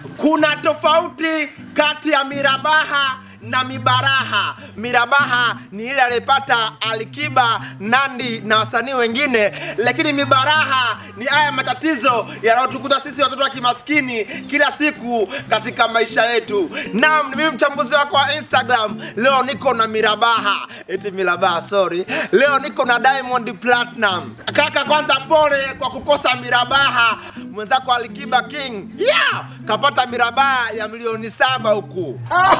kuna tofauti kati ya mirabaha na mibaraha. Mirabaha ni ile aliyepata Alikiba, Nandi na wasanii wengine, lakini mibaraha ni haya matatizo yanayotukuta sisi watoto wa kimaskini kila siku katika maisha yetu. Naam, ni mimi mchambuzi wako wa Instagram. Leo niko na mirabaha, eti mirabaha, sorry. Leo niko na Diamond Platinum. Kaka, kwanza pole kwa kukosa mirabaha. Mwenzako Alikiba King, yeah, kapata mirabaha ya milioni saba huku.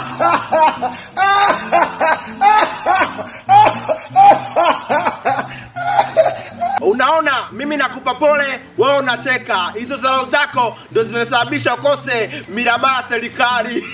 Unaona, mimi nakupa pole, wewe unacheka. Hizo dharau zako ndo zimesababisha ukose mirabaha serikali.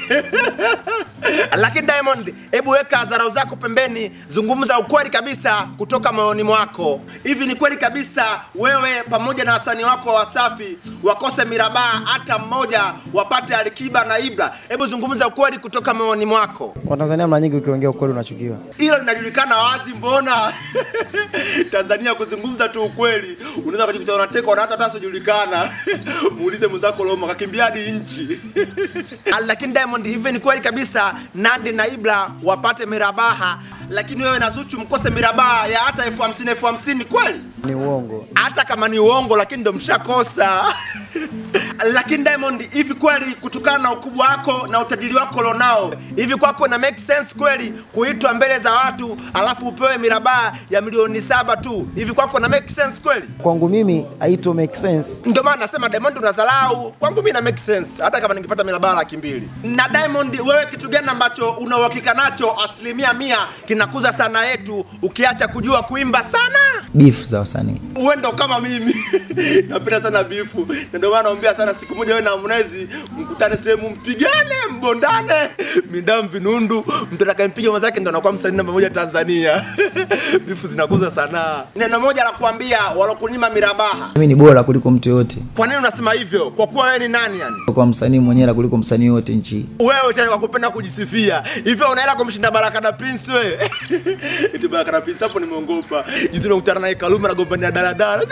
Lakini Diamond, hebu weka dharau zako pembeni, zungumza ukweli kabisa kutoka moyoni mwako. Hivi ni kweli kabisa wewe pamoja na wasanii wako wa Wasafi wakose mirabaha hata mmoja, wapate Alikiba na Ibra? Hebu zungumza ukweli kutoka moyoni mwako. Watanzania mara nyingi ukiongea ukweli unachukiwa. Hilo linajulikana wazi, mbona Tanzania kuzungumza tu ukweli, unaweza kujikuta unatekwa na hata hata sijulikana. Muulize mwenzako Roma, kakimbia hadi nchi. Ah, lakini Diamond, hivi ni kweli kabisa Nandi na Ibra wapate mirabaha, lakini wewe na Zuchu mkose mirabaha ya hata elfu hamsini elfu hamsini kweli? Ni uongo. hata kama ni uongo lakini ndo mshakosa lakini Diamond, hivi kweli kutokana na ukubwa wako na utajiri wako lonao, hivi kwako na make sense kweli kuitwa mbele za watu alafu upewe mirabaha ya milioni saba tu? Hivi kwako na make sense kweli? Kwangu mimi haito make sense. Ndio maana nasema Diamond unazalau. Kwangu mimi na make sense, hata kama ningepata mirabaha laki mbili. Na Diamond, wewe kitu gani ambacho una uhakika nacho asilimia mia kinakuza sana yetu, ukiacha kujua kuimba sana? Beef za wasanii. uwe ndo kama mimi napenda sana bifu na ndio maana naombea sana siku moja wewe na Harmonize mkutane sehemu mpigane mbondane midamu vinundu mtu atakayempiga mwenzake ndo anakuwa msanii namba moja Tanzania bifu zinakuza sana neno moja la kuambia walokunyima mirabaha Mimi ni bora kuliko mtu yote. kwa nini unasema hivyo kwa kuwa wewe ni nani yani Kwa msanii mwenyewe kuliko msanii yote nchi. hii. wewe tena kwa kupenda kujisifia hivyo unaenda kumshinda Baraka na Prince we eti Baraka na Prince hapo nimeongopa juzi nimekutana naye Kalume anagombania daladala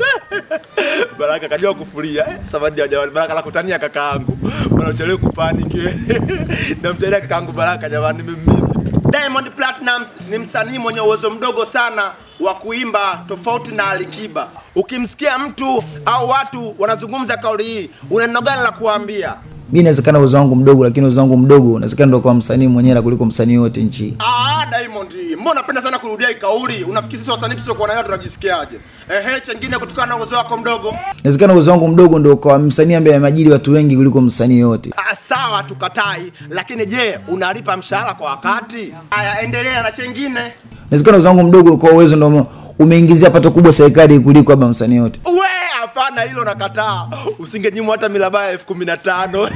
Baraka kajua kufuria eh, samadi ya jamani Baraka nakutania kakaangu bwana uchelewe kupaniki namtania kakaangu Baraka jamani nimemiss Diamond Platnumz ni msanii mwenye uwezo mdogo sana wa kuimba tofauti na Alikiba. Ukimsikia mtu au watu wanazungumza kauli hii, una neno gani la kuambia? Mimi inawezekana uwezo wangu mdogo lakini uwezo wangu mdogo unawezekana ndo kwa msanii mwenyewe kuliko msanii yote nchi. hii. Ah, Diamond, mbona unapenda sana kurudia hii kauli? Unafikiri sisi wasanii tusiokuwa nayo tunajisikiaje? Ehe, chengine kutokana na uwezo wako mdogo. Inawezekana uwezo wangu mdogo ndo kwa msanii ambaye amejiri watu wengi kuliko msanii yote. Ah, sawa tukatai, lakini je, unalipa mshahara kwa wakati? Aya, endelea na chengine. Inawezekana uwezo wangu mdogo kwa uwezo ndo umeingizia pato kubwa serikali kuliko labda msanii yote. We, hapana, hilo nakataa. Usingenyimwa hata milabaya ya elfu kumi na tano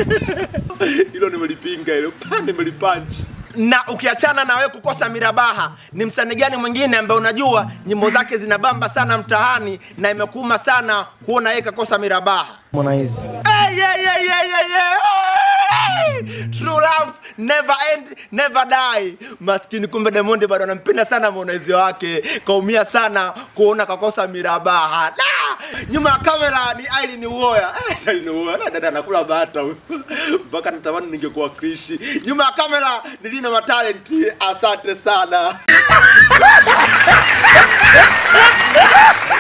hilo nimelipinga, hilo pa nimelipanchi. Na ukiachana na wewe kukosa mirabaha, ni msanii gani mwingine ambaye unajua nyimbo zake zinabamba sana mtaani na imekuuma sana kuona yeye kakosa mirabaha? Harmonize. Hey, yeah, yeah, yeah, yeah, yeah. Hey! True love never end, never die. Maskini kumbe Diamond bado anampenda sana Harmonize wake. Kaumia sana kuona kakosa mirabaha. Da! Nyuma ya kamera ni Aileen Uwoya. Eh, Aileen Uwoya na dada anakula bata huyu. Mpaka natamani ningekuwa Krishi. Nyuma ya kamera ni Lina Matalent. Asante sana.